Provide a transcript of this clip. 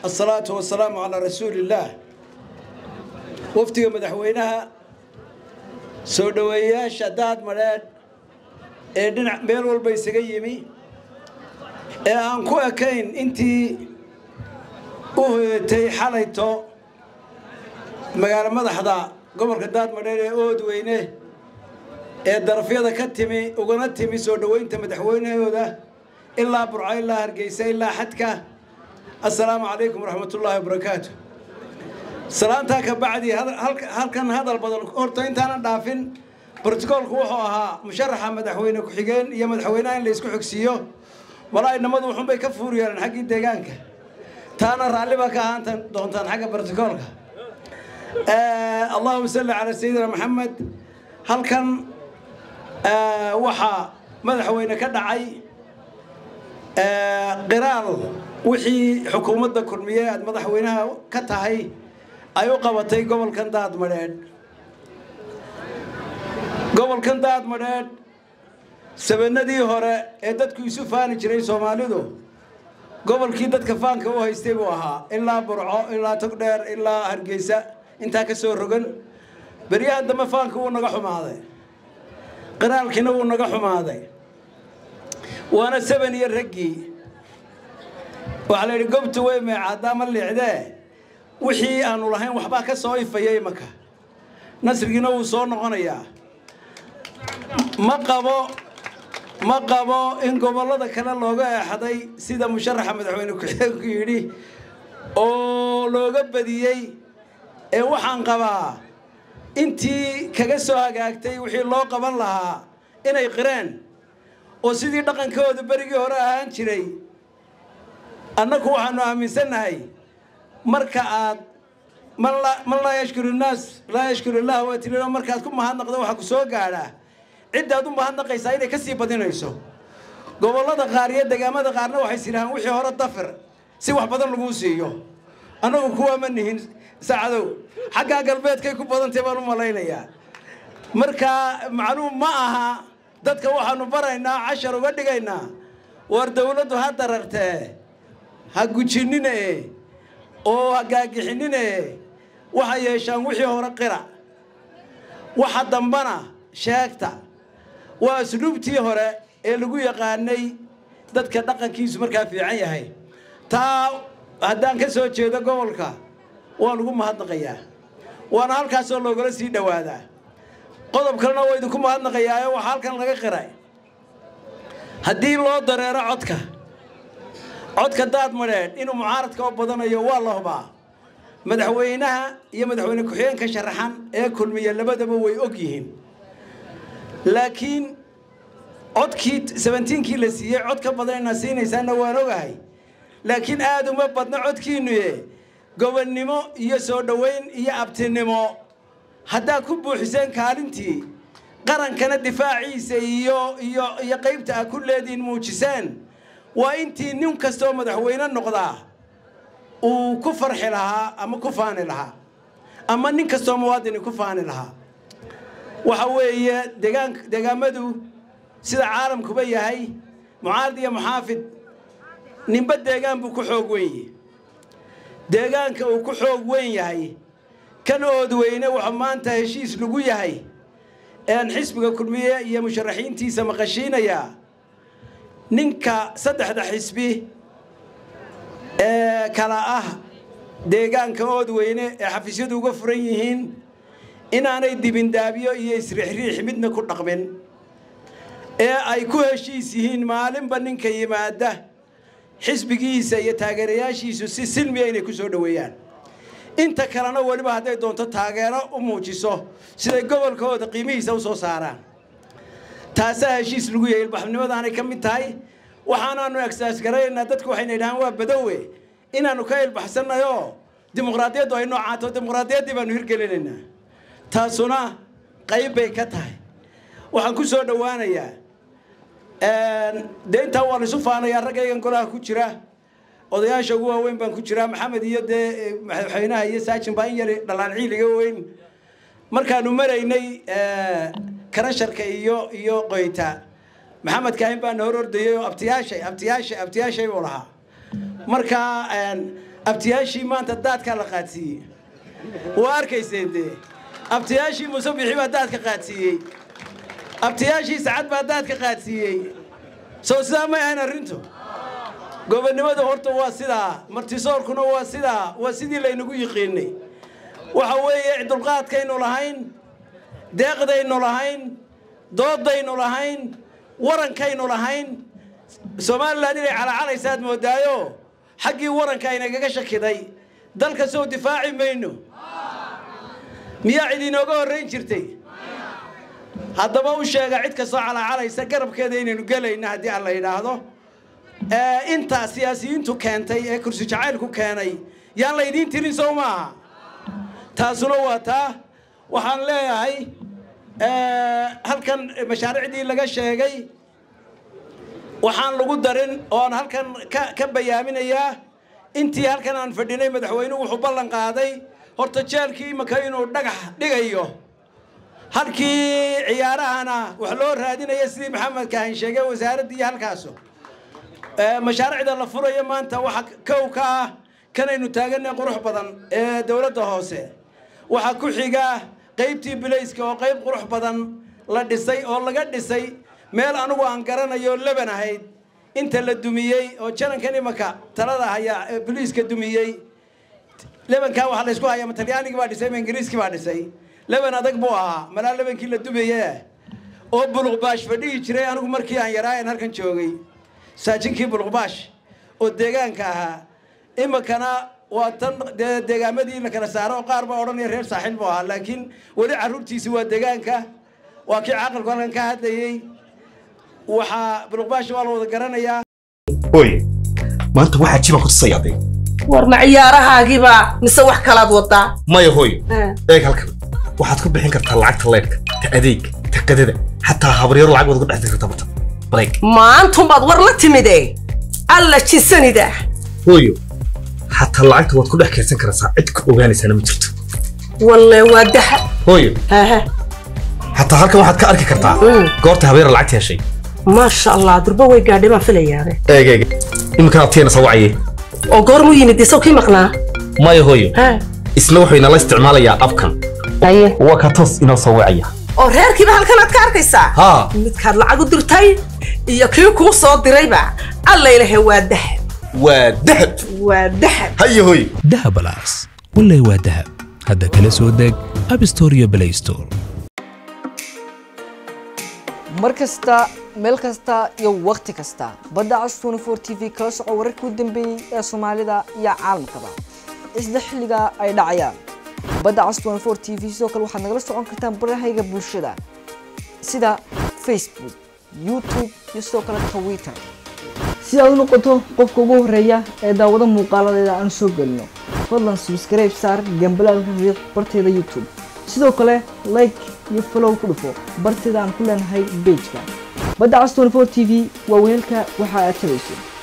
asalaatu wasalaamu calaa rasuuliillaah wafdiga madaxweynaha soo dhoweeyayaasha daad madheedh ee dhinac meel walba isaga yimi ee aan ku ekayn intii u hoyatay xalayto magaalo madaxda gobolka daadmadheer ee oodweyne ee darafyada ka timi ugana timi soo dhoweynta madaxweynahooda ilaa burco ilaa hargeysa ilaa xadka assalaamu calaykum waraxmatullaahi wabarakaatu salaantaa ka bacdi halkan hadal badan horta intaanan dhaafin brotocoolku wuxuu ahaa musharaxa madaxweyne ku-xigeen iyo madaxweynaha in la isku xogsiiyo walaa inamadu wuxuunbay ka fuur yeeleen xaggii deegaanka taana raalli baa ka ahaan doontaan xagga brotocoolka allahuma salli calaa sayidina maxamed halkan waxaa madaxweyne ka dhacay qiraal wixii xukuumadda kulmiye aad madaxweynaha ka tahay ay u qabatay gobolkan daadmadheedh gobolkan daadmadheedh sabanadii hore ee dadku isu faani jiray soomaalidu gobolkii dadka faanka u haystay buu ahaa ilaa burco ilaa togdheer ilaa hargeysa intaa ka soo rogan beryahan dambe faanka wuu naga xumaaday qiraalkiina wuu naga xumaaday waana saban iyo raggii waxaa la yidhi gobtu way meecaadaa ma liicdee wixii aanu lahayn waxbaa ka soo ifaya imanka nasrigiina wuu soo noqonayaa ma qabo ma qabo in gobollada kale looga eexday sida musharaxa madaxweyne ku-xigeenku yidhi oo looga badiyey ee waxaan qabaa intii kaga soo hagaagtay wixii loo qaban lahaa inay qireen oo sidii dhaqankooda berigii hore ahaan jiray annagu waxaanu aaminsannahay marka aad man laa yashkuru innaas laa yashkuru illah waa tirino markaad ku mahadnaqdo waxaa ku soo gaadhaa ciddaad u mahadnaqaysaa inay ka sii badinayso gobollada qaar iyo degaamada qaarna waxay sidhahaan wixii hore dafir si wax badan laguu siiyo annagu kuwaa ma nihin saacadow xaggaa galbeedkay ku badantay baan u malaynayaa marka macluum ma aha dadka waxaanu baraynaa cashar uga dhigaynaa war dawladdu ha darartee ha gujinine oo ha gaagixinine waxay yeeshaan wixii hore qira waxa dambana sheegta waa asluubtii hore ee lagu yaqaanay dadka dhaqankiisu markaa fiican yahay taa haddaan ka soo jeedo gobolka waan ugu mahadnaqayaa waana halkaasoo loogala sii dhowaadaa qodob kalena waa idinku mahadnaqayaayo waxaa halkan laga qiray haddii loo dareero codka codka daad madheedh inuu mucaaradka oo badanayo waa la hubaa madaxweynaha iyo madaxweyne ku-xigeenka sharaxan ee kulmiya labadaba way og yihiin laakiin codkii sabentiinkii la siiyey cod ka badan inaad siinaysaanna waan ogahay laakiin aada uma badno codkiinnuye gobonnimo iyo soo dhoweyn iyo abtinimo haddaad ku buuxiseen kaalintii qarankana difaaciisa iyo iyo iyo qaybta aad ku leediin muujiseen waa intii nin kastoo madaxweyne noqdaa uu ku farxi lahaa ama ku faani lahaa ama nin kastoo muwaadini ku faani lahaa waxa weeye degaan degaamadu sida caalamkuba yahay mucaarad iyo muxaafid ninba deegaan buu ku xoog weyn yahy deegaanka uu ku xoog weyn yahay kan oodweyne wuxuu maanta heshiis lagu yahay ean xisbiga kulmiye iyo musharaxiintiisa maqashiinayaa ninka saddexda xisbi ee kala ah deegaanka oodweyne ee xafiisyadu uga furan yihiin inaanay dibindaabyo iyo isriixriix midna ku dhaqmin ee ay ku heshiis yihiin maalinba ninka yimaada xisbigiisa iyo taageerayaashiisu si silmiya inay ku soo dhoweeyaan inta kalena weliba hadday doonto taageero u muujiso siday gobolkooda qiimihiisa u soo saaraan taasaa heshiis lagu yahay ilbaxnimadaanay ka mid tahay waxaanaanu egsaas garanaynaa dadku waxayna yidhahaan waa badowe inaannu ka ilbaxsannayoo dimuqraadiyaddu ay noocaato dimuqraadiyaddii baanu hirgelinaynaa taasuna qayb bay ka tahay waxaan ku soo dhowaanayaa dee intaa waa laisu faanayaa raggaygan golaha ku jira odayaasha ugu waaweyn baan ku jiraa maxamed iyo dee madaxweynaha iyo saajin baa in yar dhalaan ciiliga weyn markaanu maraynay karasharka iyo iyo qoyta maxamed kaahin baana hor ordayay oo abtiyaashay abtiyaashay abtiyaashay buu lahaa marka abtiyaashii maanta daadkaa la qaadsiiyey waa arkayseen dee abtiyaashii muuse bixi baa daadka qaadsiiyey abtiyaashii sacad baa daadka qaadsiiyey soo sidaa may ahayn arrintu gobonnimadu horta waa sidaa martisoorkuna waa sidaa waa sidii laynagu yiqiinay waxa weeye dulqaadkaynu lahayn deeqdaynu lahayn doodaynu lahayn warankaynu lahayn somalilan inay calacalaysaad moodaayo xaggii waranka aynagaga shakiday dalka sow difaaci mayno miyaa cid inooga horrayn jirtay haddaba u sheega cid kastoo calacalaysa garabkeeda inaynu gelayna haddii aan la yidhaahdo intaa siyaasiyiintu keentay ee kursi jacaylku keenay yaan laydiin tirin sow maaha taasuna waa taa waxaan leeyahay halkan mashaariicdii laga sheegay waxaan lagu darin oon halkan ka bayaaminayaa intii halkan aan fadhinay madaxweynuhu wuxuu ballan qaaday horta jeelkii imaka inuu dhagax dhigayo halkii ciyaarahana wax loo raadinaya sidii maxamed kahan sheegay wasaaraddii halkaasu mashaariicda la furayo maanta waxa kow ka ah kanaynu taaganay qurux badan ee dowladda hoose waxaa ku xiga qaybtii bilayska oo qayb qurux badan la dhisay oo laga dhisay meel anigu aan garanayo leban ahayd inta la dumiyey oo janankan imanka talada hayaa biliiska dumiyey lebankaa waxaa laysku hayaa ma talyaanigii baa dhisay ma ingiriiskii baa dhisay leban adag buu ahaa malaa lebankii la dumaye oo buluqbaash fadhihi jiray anigu markii aan yaraayan halkan joogay saajinkii buluqbaash oo deegaanka ahaa iminkana waa tan dee deegaamadii la kala saaro qaar baa odhanaya reer saaxiil buu ahaa laakiin weli carruurtiisi waa deegaanka waa kii caaqilku halkan ka hadlayey waxaa buluqbaash waa la wada garanayaa hooy maanta waxaa jibaan ku tusaya adeeg war ma ciyaarahaagiiba mise wax kalaad wadaa maya hooy eeg halkan waxaad ku bixin kartaa lacagta leydhka ta adeeg ta qadada xataa habaryaro lacag waad uga dhex kartaa barta bareeg maantumbaad war la timide alla jisanida hooyo xataa lacagta waad ku dhex kaydsan karaysaa cid ku ogaanaysaana ma jirto walle waa daha hooyo haha xataa halkan waxaad ka arki kartaa goorta habeera lacagta heshay maasha allah durba way gaadhay baan filayaabe eeg eeg iminkan abtiyeena soo wacaye oo goormuu yimid isaw kii maqnaa maya hooyo ha isna wuxuu inala isticmaalayaa abkan aye waa ka toos inoo soo wacaya oo reerkiiba halkan aad ka arkaysaa haa midkaad lacag u dirtay iyo kii kuu soo dirayba alla ilahe waa dahab waa dahab waa dahab haye hooyo dahab alas wallay waa dahab hadda kala soo deg app store iyo play store mar kasta meel kasta iyo wakhti kasta badda cas 24 t v kala soco wararkii u dambeeyey ee soomaalida iyo caalamkaba isla xilliga ay dhacayaan badda cas 24 t v sidoo kale waxaad nagala socon kartaan barahayga bulshada sida facebook youtube iyo sidoo kale twitter si aad u noqoto qofka ugu horeeya ee daawado muuqaaladeeda aan soo gelino fadlan subscribe saar gambalaalka riiq barteeda youtube sidoo kale like iyo follow ku dhufo barteeda aan ku leenahay pageka badda cas 24 t v waa weelka waxa aad tabayso